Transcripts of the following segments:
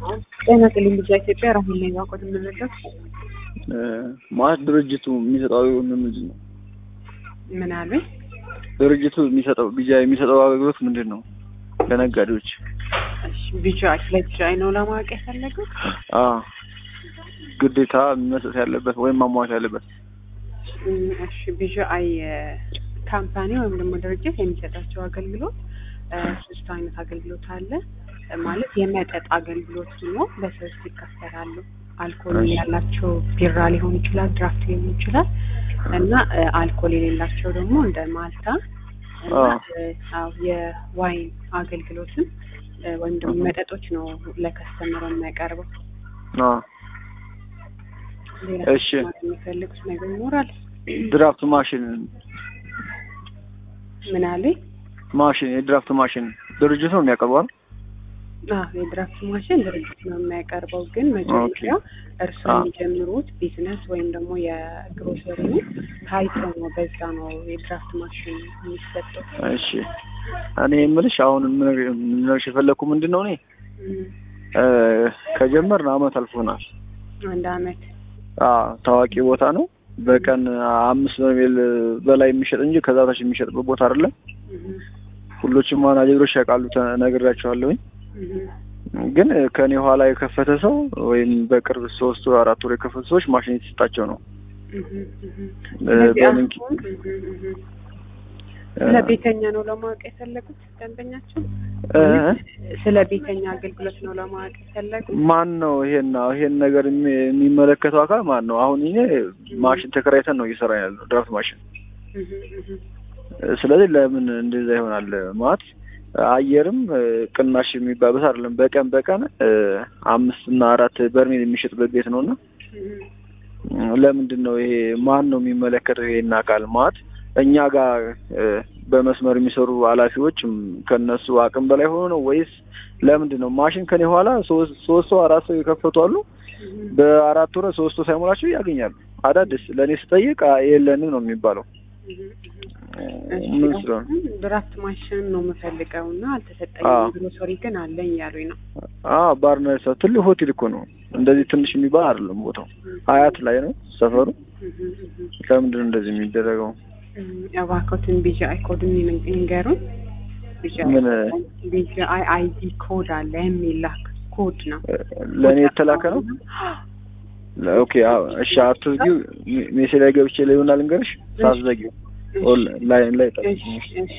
ጤና ይስጥልኝ ልጅ ኢትዮጵያ ራሁል ነኝ ባቆት የምንለው ማለት ድርጅቱ የሚሰጠው አገልግሎት ምንድን ነው? ምን አሉኝ? ድርጅቱ የሚሰጠው ቢጃ የሚሰጠው አገልግሎት ምንድን ነው? ለነጋዴዎች ቢጃይ ስለ ቢጃይ ነው ለማወቅ የፈለጉት? አዎ ግዴታ መስጠት ያለበት ወይም ማሟላት ያለበት እም፣ እሺ ቢጃይ ካምፓኒ ወይም ደግሞ ድርጅት የሚሰጣቸው አገልግሎት እ፣ ሶስት አይነት አገልግሎት አለ እ፣ ማለት የመጠጥ አገልግሎት ሆኖ በሶስት ይከፈላሉ። አልኮል እሺ። ያላቸው ቢራ ሊሆን ይችላል፣ ድራፍት ሊሆን ይችላል እና እ፣ አልኮል የሌላቸው ደግሞ እንደ ማልታ እና አዎ። እ፣ አዎ የዋይን አገልግሎትን እ፣ ወይም ደግሞ አሃ። መጠጦች ነው ለከስተመሩ የሚያቀርበው። አዎ። ሌላ እሺ። ማለት የሚፈልጉት ነገር ይኖራል? ድራፍት ማሽን ምን አለኝ? ማሽን የድራፍት ማሽን ድርጅቱ ነው የሚያቀርበው አይደል? አዎ የድራፍት ማሽን ድርጅት ነው የሚያቀርበው። ግን መጀመሪያ እርስዎ አዎ። የሚጀምሩት ቢዝነስ ወይም ደግሞ የግሮሰሪ ታይቶ ነው በዛ ነው የድራፍት ማሽን የሚሰጠው። እሺ እኔ የምልሽ አሁን ምንሽ የፈለግኩ ምንድን ነው እኔ እም፣ እ፣ ከጀመርን አመት አልፎናል። አንድ አመት አዎ ታዋቂ ቦታ ነው። በቀን አምስት በርሜል በላይ የሚሸጥ እንጂ ከዛ በታች የሚሸጥበት ቦታ አይደለም። እም፣ ሁሎችም ማናጀሮች ያውቃሉ፣ ተነግራቸዋለሁኝ። እም፣ ግን ከኔ ኋላ የከፈተ ሰው ወይም በቅርብ ሶስት ወር አራት ወር የከፈቱ ሰዎች ማሽን የተሰጣቸው ነው። እም፣ እም። እ፣ ስለዚህ በምን አሁን እም፣ እም፣ እ፣ ስለ ቤተኛ ነው ለማወቅ የፈለጉት ደንበኛቸው? እ፣ ስለ ቤተኛ አገልግሎት ነው ለማወቅ የፈለጉት? ማን ነው ይሄን ይሄን ነገር የሚ- የሚመለከተው አካል ማን ነው? አሁን ይሄ ማሽን ተከራይተን ነው እየሰራ ያለው ድራፍት ማሽን። እም፣ እም፣ ስለዚህ ለምን እንደዛ ይሆናል? ማለት አየርም እ፣ ቅናሽ የሚባልበት አይደለም። በቀን በቀን እ፣ አምስት እና አራት በርሜል የሚሸጥበት ቤት ነው እና እም፣ ለምንድን ነው ይሄ ማን ነው የሚመለከተው ይሄን አካል ማለት እኛ ጋር እ፣ በመስመር የሚሰሩ ኃላፊዎች ም፣ ከነሱ አቅም በላይ ሆኖ ነው ወይስ ለምንድን ነው ማሽን ከኔ ኋላ ሶስት ሶስት ሰው አራት ሰው የከፈቱ አሉ እም። በአራት ወር ሶስት ሰው ሳይሞላቸው ያገኛሉ አዳዲስ ለእኔ ስጠይቅ አ- የለንም ነው የሚባለው እ፣ ምን ስለሆነ ድራፍት ማሽን ነው የምፈልገው እና አዎ። አልተሰጠኝም። ግሮሰሪ ግን አለኝ ያሉኝ ነው። አዎ ባርና ሰው ትልቅ ሆቴል እኮ ነው እንደዚህ ትንሽ የሚባል አይደለም ቦታው ሀያት ላይ ነው ሰፈሩ ለምንድን ነው እንደዚህ የሚደረገው እባክዎትን ቢጂአይ ኮድ ይንገሩን። ምን ቢጂአይ አይዲ ኮድ አለ የሚላክ ኮድ ነው። ለእኔ የተላከ ነው ኦኬ አዎ እሺ አትዝጊው ሜ- ሜሴጅ ላይ ገብቼ ላይ ይሆናል ልንገርሽ ሳትዘጊው ኦል- ላይን ላይ ጠብቂኝ እሺ እሺ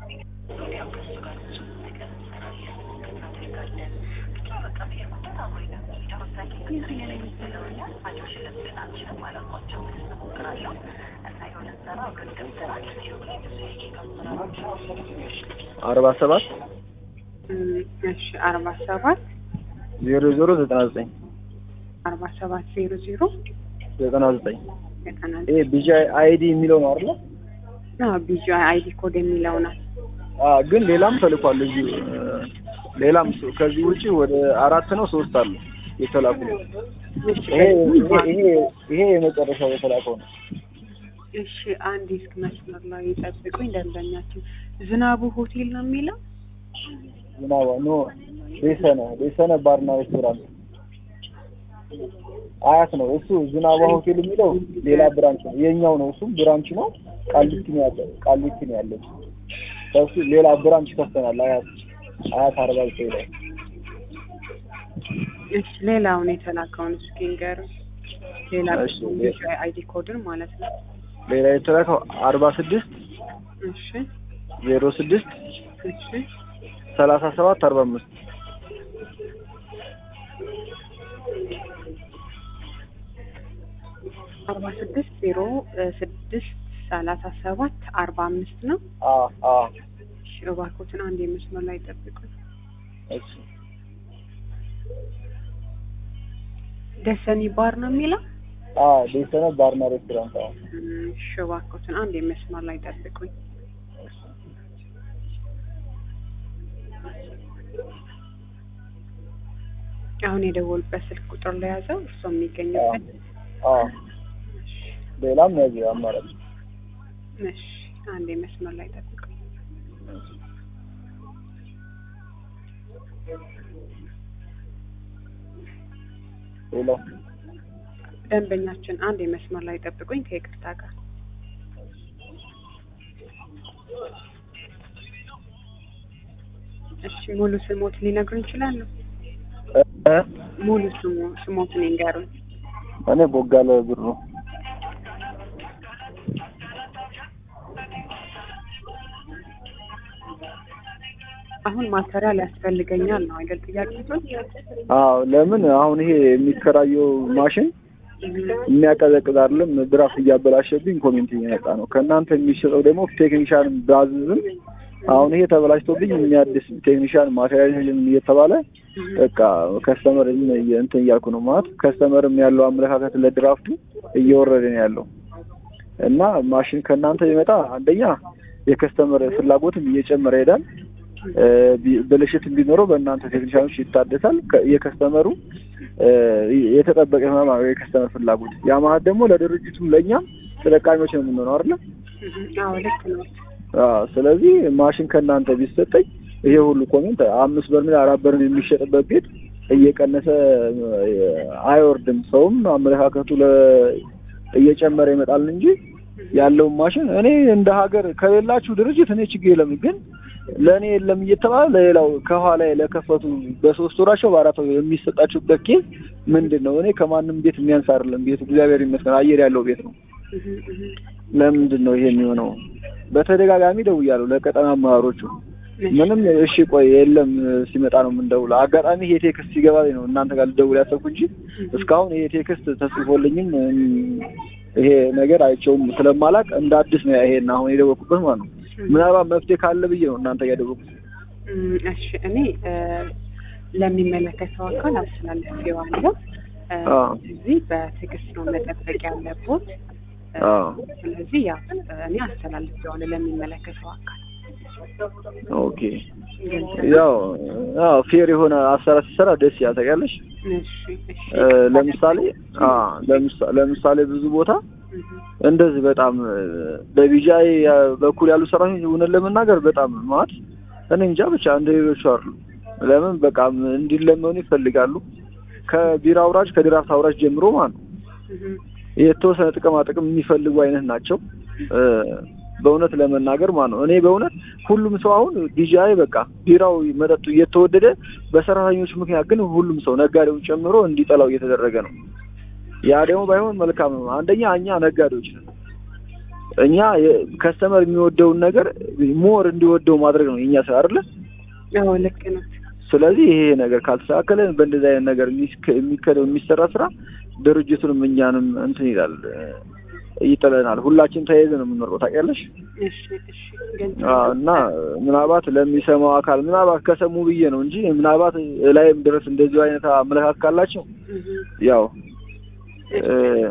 አርባ ሰባት እም፣ እሺ አርባ ሰባት ዜሮ ዜሮ ዘጠና ዘጠኝ አርባ ሰባት ዜሮ ዜሮ ዘጠና ዘጠኝ ዘጠና ይሄ ቢጂ አይዲ የሚለው ነው አይደለ ቢጂአይ አይዲ ኮድ የሚለው ነው። አ ግን ሌላም ተልኳል እዚህ እ፣ ሌላም ሰው ከዚህ ውጪ ወደ አራት ነው ሶስት አሉ የተላኩ እሺ ይሄ ይሄ ይሄ- ይሄ የመጨረሻው የተላከው ነው እሺ አንድ እስክ መስመር ላይ ይጠብቁኝ። ደንበኛችን ዝናቡ ሆቴል ነው የሚለው ዝናባ ኖ ቤሰነ ቤሰነ ባርና ሬስቶራንት አያት ነው እሱ ዝናባ ሆቴል የሚለው ሌላ ብራንች ነው የኛው ነው እሱ ብራንች ነው ቃሊቲ ነው ያለ ቃሊቲ ነው ያለው ከሱ ሌላ ብራንች ከፍተናል አያት አያት አርባ ዘጠኝ ላይ እሺ ሌላውን የተላከውን እስኪ ንገሩኝ። ሌላ እሺ፣ ቢጂአይ አይዲ ኮድን ማለት ነው። ሌላ የተላከው አርባ ስድስት እሺ ዜሮ ስድስት እሺ ሰላሳ ሰባት አርባ አምስት አርባ ስድስት ዜሮ ስድስት ሰላሳ ሰባት አርባ አምስት ነው። አ አ እሺ እባክዎትን አንድ የመስመር ላይ ጠብቁኝ። እሺ ደሰኒ ባር ነው የሚለው አ ቤሰነ ባርና ሬስቶራንት አዎ እም፣ እሺ እባክዎትን አንድ የመስመር ላይ ጠብቁኝ። አሁን የደወሉበት ስልክ ቁጥር ለያዘው እርስዎ የሚገኙበት አ ሌላም ያዚህ አማራጭ እሺ አንድ የመስመር ላይ ጠብቁኝ። ሌላው ደንበኛችን አንድ የመስመር ላይ ጠብቁኝ ከይቅርታ ጋር እሺ ሙሉ ስሞትን ሊነግሩን ይችላሉ? እ? ሙሉ ስሙ ስሞትን ይንገሩን። እኔ ቦጋለ ብሩ አሁን ማቴሪያል ያስፈልገኛል ነው አይደል ጥያቄቶች? አዎ ለምን አሁን ይሄ የሚከራየው ማሽን የሚያቀዘቅዝ አይደለም ድራፍት እያበላሸብኝ ኮሜንት እየመጣ ነው ከእናንተ የሚሸጠው ደግሞ ቴክኒሻን ባዝዝም አሁን ይሄ ተበላሽቶብኝ የሚያድስ ቴክኒሻን ማቴሪያል እየተባለ በቃ ከስተመር እንትን እያልኩ ነው ማለት ከስተመርም ያለው አመለካከት ለድራፍቱ እየወረደ ነው ያለው እና ማሽን ከእናንተ ቢመጣ አንደኛ የከስተመር ፍላጎትም እየጨመረ ይሄዳል እ፣ ቢ- ብልሽት ቢኖረው በእናንተ ቴክኒሻኖች ይታደሳል ከ- የከስተመሩ እ፣ የተጠበቀ ይሆናል የከስተመር ፍላጎት ያ ማለት ደግሞ ለድርጅቱም ለእኛም ተጠቃሚዎች ነው የምንሆነው አይደለ አዎ ልክ ነው። አዎ ስለዚህ ማሽን ከእናንተ ቢሰጠኝ ይሄ ሁሉ ኮሜንት አምስት በርሜል አራት በርሜል የሚሸጥበት ቤት እየቀነሰ እ፣ አይወርድም። ሰውም አመለካከቱ ለ እየጨመረ ይመጣል እንጂ ያለውን ማሽን እኔ እንደ ሀገር ከሌላችሁ ድርጅት እኔ ችግር የለም፣ ግን ለእኔ የለም እየተባለ ለሌላው ከኋላ ለከፈቱ በሶስት ወራቸው በአራት ወር የሚሰጣችሁበት ኬዝ ምንድን ነው? እኔ ከማንም ቤት የሚያንስ አይደለም ቤቱ እግዚአብሔር ይመስገን አየር ያለው ቤት ነው። እህ እህ ለምንድን ነው ይሄ የሚሆነው? በተደጋጋሚ ደውያለሁ ለቀጠና አመራሮቹ ምንም እሺ ቆይ የለም ሲመጣ ነው የምንደውለው። አጋጣሚ ይሄ ቴክስት ሲገባ ነው እናንተ ጋር ልደውል ያሰብኩ እንጂ እስካሁን ይሄ ቴክስት ተጽፎልኝም እም፣ ይሄ ነገር አይቼውም ስለማላቅ እንደ አዲስ ነው ይሄን አሁን የደወልኩበት ማለት ነው። ምናልባት መፍትሄ ካለ ብዬ ነው እናንተ ጋር የደወልኩት። እም፣ እሺ እኔ እ፣ ለሚመለከተው አካል አስተላልፌዋለሁ። እ፣ አዎ። እዚህ በትዕግስት ነው መጠበቅ ያለቦት። እ፣ አዎ። ስለዚህ ያ እኔ አስተላልፌዋለሁ ለሚመለከተው አካል። ኦኬ ግልጽ ነው? ያው ያው ፌር የሆነ አሰራር ሲሰራ ደስ ይላል ታውቂያለሽ። እሺ እሺ እ፣ ለምሳሌ አ ለምሳ- ለምሳሌ ብዙ ቦታ እህ እንደዚህ በጣም እ፣ በቢጃይ በኩል ያሉ ሰራተኞች እውነት ለመናገር በጣም ማለት እኔ እንጃ ብቻ እንደ ሌሎቹ አይደሉም። ለምን በቃ እንዲለመኑ ይፈልጋሉ። ከቢራ አውራጅ ከድራፍት አውራጅ ጀምሮ ማለት ነው እህ የተወሰነ ጥቅማ ጥቅም የሚፈልጉ አይነት ናቸው። እ፣ በእውነት ለመናገር ማለት ነው እኔ በእውነት ሁሉም ሰው አሁን ቢጃይ በቃ ቢራው መጠጡ እየተወደደ በሰራተኞች ምክንያት ግን ሁሉም ሰው ነጋዴውን ጨምሮ እንዲጠላው እየተደረገ ነው። ያ ደግሞ ባይሆን መልካም ነው። አንደኛ እኛ ነጋዴዎች ነን። እኛ ከስተመር የሚወደውን ነገር ሞር እንዲወደው ማድረግ ነው የኛ ስራ አይደለ? አዎ ልክ ነው። ስለዚህ ይሄ ነገር ካልተስተካከለ በእንደዚህ አይነት ነገር የሚስከ- የሚከደው የሚሰራ ስራ ድርጅቱንም እኛንም እንትን ይላል እ፣ ይጥለናል። ሁላችን ተያይዘን ነው የምንኖረው ታውቂያለሽ። እሺ እሺ ግልጽ አዎ፣ ነው። እና ምናልባት ለሚሰማው አካል ምናልባት ከሰሙ ብዬ ነው እንጂ ምናልባት ላይም ድረስ እንደዚሁ አይነት አመለካከት ካላቸው እህ ያው እ፣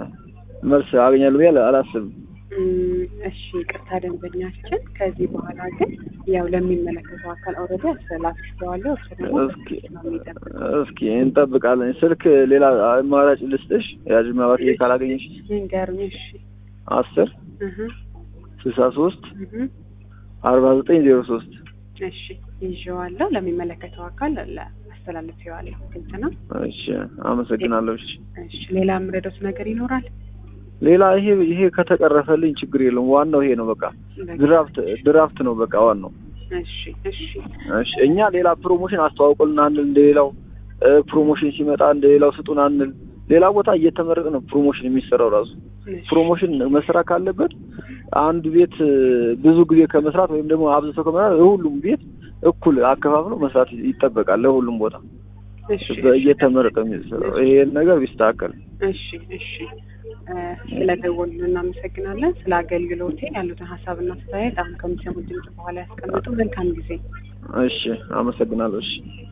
መልስ አገኛለሁ ብዬ አላስብም። እም፣ እሺ ቅርታ ደንበኛችን፣ ከዚህ በኋላ ግን ያው ለሚመለከተው አካል ኦልሬዲ አስተላልፌዋለሁ። እሱ ደግሞ እስኪ ነው የሚጠብቀው። እስኪ እንጠብቃለን። ስልክ ሌላ አማራጭ ልስጥሽ ያጅ ምናልባት ይሄ ካላገኘሽ ይንገሩኝ። እሺ አስር እህ ስልሳ ሶስት እህ አርባ ዘጠኝ ዜሮ ሶስት እሺ ይዤዋለሁ። ለሚመለከተው አካል ለ- አስተላልፌዋለሁ። ግልጽ ነው። እሺ አመሰግናለሁ። እሺ እሺ ሌላ የምረዳት ነገር ይኖራል? ሌላ ይሄ ይሄ ከተቀረፈልኝ ችግር የለውም። ዋናው ይሄ ነው በቃ ድራፍት ድራፍት ነው በቃ ዋናው። እሺ እሺ እሺ እኛ ሌላ ፕሮሞሽን አስተዋውቁልን አንል እንደሌላው እ፣ ፕሮሞሽን ሲመጣ እንደሌላው ስጡን አንል። ሌላ ቦታ እየተመረጠ ነው ፕሮሞሽን የሚሰራው ራሱ እሺ ፕሮሞሽን መስራት ካለበት አንድ ቤት እ፣ ብዙ ጊዜ ከመስራት ወይም ደግሞ አብዝቶ ከመስራት ሁሉም ቤት እኩል አከፋፍሎ መስራት ይጠበቃል ለሁሉም ቦታ እሺ እየተመረጠ የሚሰራው ይሄን ነገር ቢስተካከል እሺ እሺ እ፣ ስለደወሉልን እናመሰግናለን። ስለ አገልግሎቴ ያሉትን ሀሳብና አስተያየት አሁን ከሚሰሙት ድምጽ በኋላ ያስቀምጡ። መልካም ጊዜ። እሺ አመሰግናለሁ። እሺ